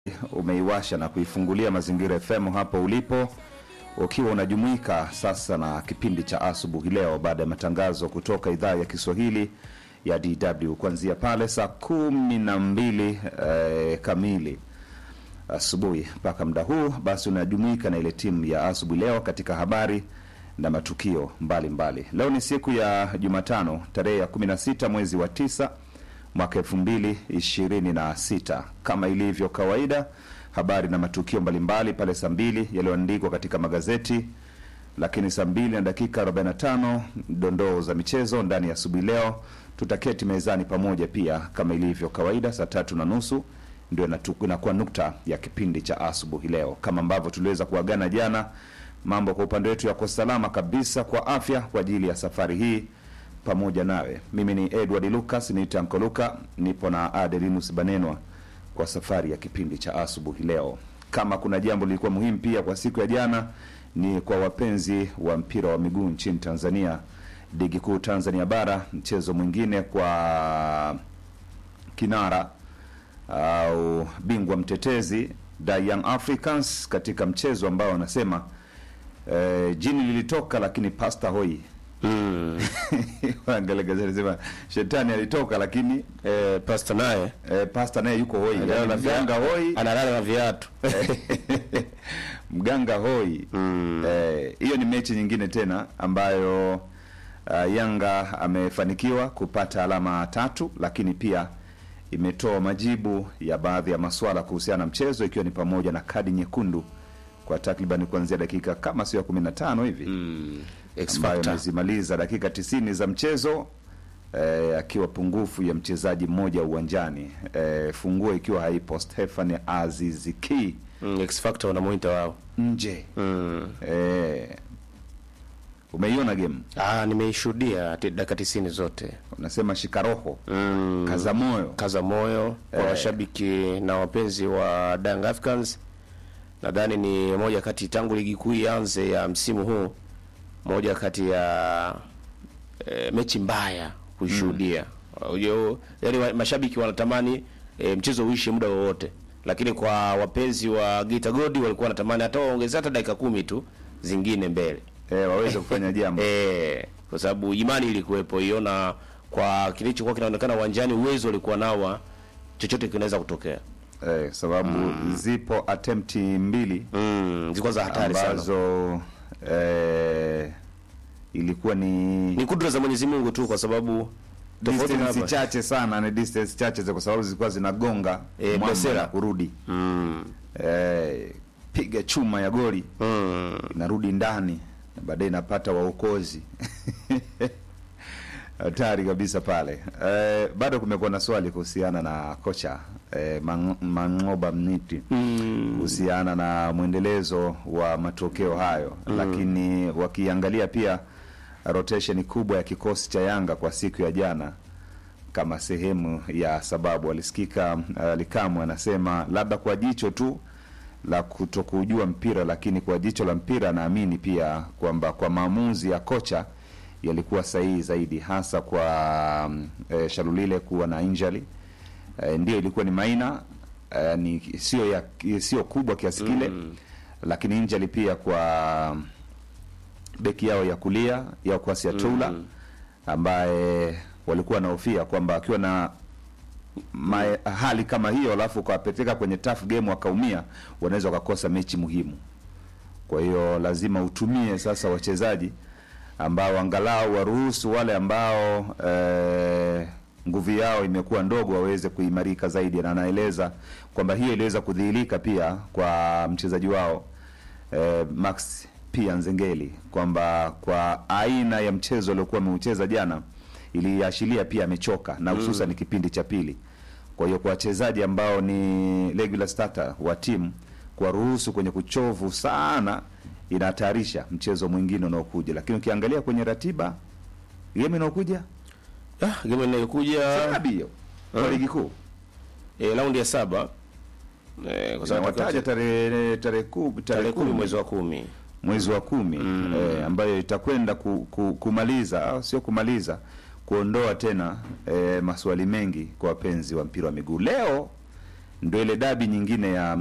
umeiwasha na kuifungulia Mazingira FM hapo ulipo, ukiwa unajumuika sasa na kipindi cha asubuhi leo, baada ya matangazo kutoka idhaa ya Kiswahili ya DW kuanzia pale saa kumi na mbili eh, kamili asubuhi mpaka muda huu, basi unajumuika na ile timu ya asubuhi leo katika habari na matukio mbalimbali mbali. Leo ni siku ya Jumatano tarehe ya 16 mwezi wa tisa mwaka elfu mbili ishirini na sita. Kama ilivyo kawaida, habari na matukio mbalimbali pale saa mbili yaliyoandikwa katika magazeti, lakini saa mbili na dakika 45 dondoo za michezo ndani ya asubuhi leo. Tutaketi mezani pamoja pia kama ilivyo kawaida, saa tatu na nusu ndio inatu- inakuwa nukta ya kipindi cha asubuhi leo, kama ambavyo tuliweza kuagana jana. Mambo kwa upande wetu yako salama kabisa kwa afya kwa ajili ya safari hii pamoja nawe. Mimi ni Edward Lucas, ni Tamko Luka, nipo na Adelinus Banenwa kwa safari ya kipindi cha asubuhi leo. Kama kuna jambo lilikuwa muhimu pia kwa siku ya jana, ni kwa wapenzi wa mpira wa miguu nchini Tanzania, ligi kuu Tanzania Bara, mchezo mwingine kwa kinara au bingwa mtetezi The Young Africans katika mchezo ambao wanasema eh, jini lilitoka lakini pasta hoi Mm. Waangalia gazeti sema shetani alitoka lakini Eh, pasta naye eh, pasta naye yuko hoi, analala yani na mganga via- hoi, analala na viatu mganga hoi. Mm. Eh, hiyo ni mechi nyingine tena ambayo uh, Yanga amefanikiwa kupata alama tatu, lakini pia imetoa majibu ya baadhi ya maswala kuhusiana na mchezo, ikiwa ni pamoja na kadi nyekundu kwa takriban kuanzia dakika kama sio ya 15 hivi Mm. X ambayo Factor. amezimaliza dakika tisini za mchezo eh, akiwa pungufu ya mchezaji mmoja uwanjani eh, funguo ikiwa haipo Stefan Aziziki Mm, X Factor wanamuita wao. nje Mm. eh, umeiona game Ah, nimeishuhudia ti- dakika tisini zote. unasema shikaroho Mm. kaza moyo kaza moyo kwa Eh. washabiki na wapenzi wa Young Africans. Nadhani ni moja kati tangu ligi kuu ianze ya msimu huu, moja kati ya e, mechi mbaya kuishuhudia. Mm. Yaani wa- mashabiki wanatamani e, mchezo uishe muda wowote, lakini kwa wapenzi wa Geita Gold walikuwa wanatamani hata waongeze hata dakika kumi tu zingine mbele eh, waweze kufanya jambo eh, kwa sababu imani ilikuwepo hiyo, na kwa kilichokuwa kinaonekana uwanjani, uwezo ulikuwa nao wa chochote kinaweza kutokea. eh, sababu zipo attempt mbili Mm, zilikuwa za hatari sana. ambazo eh, ilikuwa ni Ni kudra za Mwenyezi Mungu tu, kwa sababu tofauti na distance hapa. chache sana, ni distance chache za- kwa sababu zilikuwa zinagonga Eh, mwamba Blesera. na kurudi Mm, eh, piga chuma ya goli mm, inarudi ndani na baadaye inapata waokozi hatari kabisa pale. Eh, bado kumekuwa na swali kuhusiana na kocha eh, Man- Mangoba Mniti mm, kuhusiana na mwendelezo wa matokeo hayo lakini wakiangalia pia rotation kubwa ya kikosi cha Yanga kwa siku ya jana kama sehemu ya sababu, alisikika uh, Likamu anasema labda kwa jicho tu la kutokujua mpira, lakini kwa jicho la mpira anaamini pia kwamba kwa maamuzi ya kocha yalikuwa sahihi zaidi, hasa kwa um, eh, Shalulile kuwa na injury eh, ndio ilikuwa ni maina eh, ni sio ya sio kubwa kiasi kile Mm. lakini injury pia kwa beki yao ya kulia ya Kwasi Atula Mm. ambaye walikuwa wanahofia kwamba akiwa na ma, hali kama hiyo alafu ukawapeleka kwenye tough game wakaumia, wanaweza wakakosa mechi muhimu. Kwa hiyo lazima utumie sasa wachezaji ambao angalau waruhusu wale ambao eh, nguvu yao imekuwa ndogo waweze kuimarika zaidi, na anaeleza kwamba hiyo iliweza kudhihirika pia kwa mchezaji wao eh, Max pia Nzengeli kwamba kwa aina ya mchezo aliokuwa ameucheza jana iliashiria pia amechoka na hususan ni kipindi cha pili. Kwa hiyo kwa wachezaji ambao ni regular starter wa timu kuwaruhusu kwenye kuchovu sana inahatarisha mchezo mwingine unaokuja, lakini ukiangalia kwenye ratiba game inaokuja Ah, game inayokuja sabi hiyo kwa Mm. ligi kuu eh, raundi ya saba eh, kwa sababu wataja tarehe tarehe kumi tarehe kumi mwezi wa kumi mwezi wa kumi Mm. eh, ambayo itakwenda ku, ku, kumaliza au sio kumaliza kuondoa tena eh, maswali mengi kwa wapenzi wa mpira wa miguu. Leo ndo ile dabi nyingine ya